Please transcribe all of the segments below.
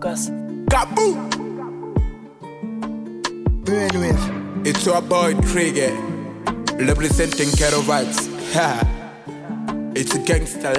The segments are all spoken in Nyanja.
Focus. Kaboom! Brainwave. It's your boy Trigger, representing Kettle Vibes. Ha. it's a gangster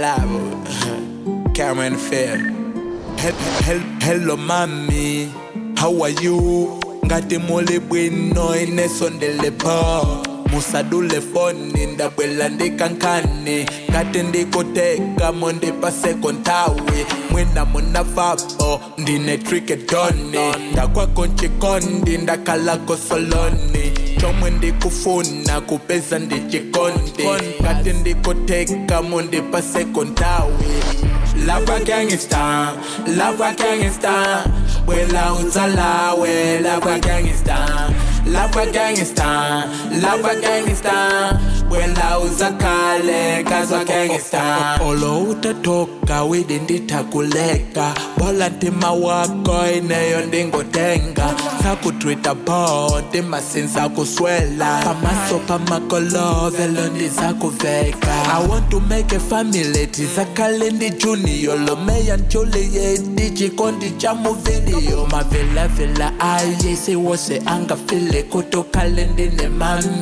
level. Cameron Fair. Hel- hel- hello, mommy. How are you? Ngati muli bwino inesondele po musadule foni ndabwela ndikankani ngati ndikuteka mondipaseko nthawi mwina munavapo ndine trikedoni ndakwako nchikondi ndakhalako soloni chomwe ndikufuna kupeza ndichikondi ngati ndikuteka mondipaseko nthawi lava gangsta lava gangsta wela utsalawe lava gangsta lava gangsta lava gangsta wela uzakhale kazwa gangsta olo utatoka widi ndithakuleka bola ntima wako ineyo ndingotenga sakutwita bo ntimasinza kuswela pamaso pamakolovelo ndizakuveka i want to make a family tizakhale ndi junior lomeya njuliet chikondi cha muvidiyo mavelavela aye siwose angafile kutokhale ndine mami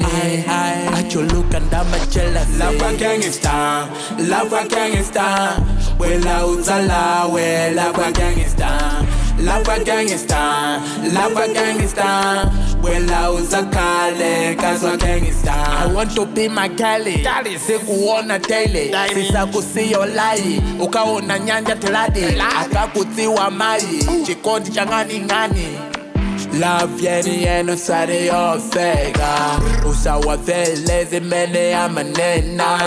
achuluka ndamachelasi lava gangsta lava gangsta wela utsalawe lava gangsta lava gangsta lava gangsta wela uzakhale kazwa gangsta i want to be my gally sikuona daily sisakusiyo layi ukaona nyanja teladi akakutsiwa mayi chikondi cha ng'aning'ani Love yeni yenu sare yofeka usawavele zimene amanena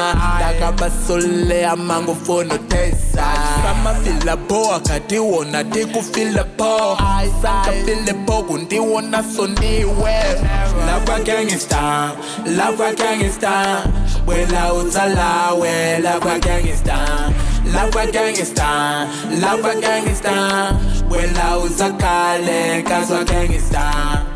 ndakabasule amangufuno tesa samafila po akatiwona tikufila po sankafile po kundiwona sondiwe lava gangsta lava gangsta wela utsalawe lava gangsta lava gangsta lava gangsta wela uzakhale kazwa gangsta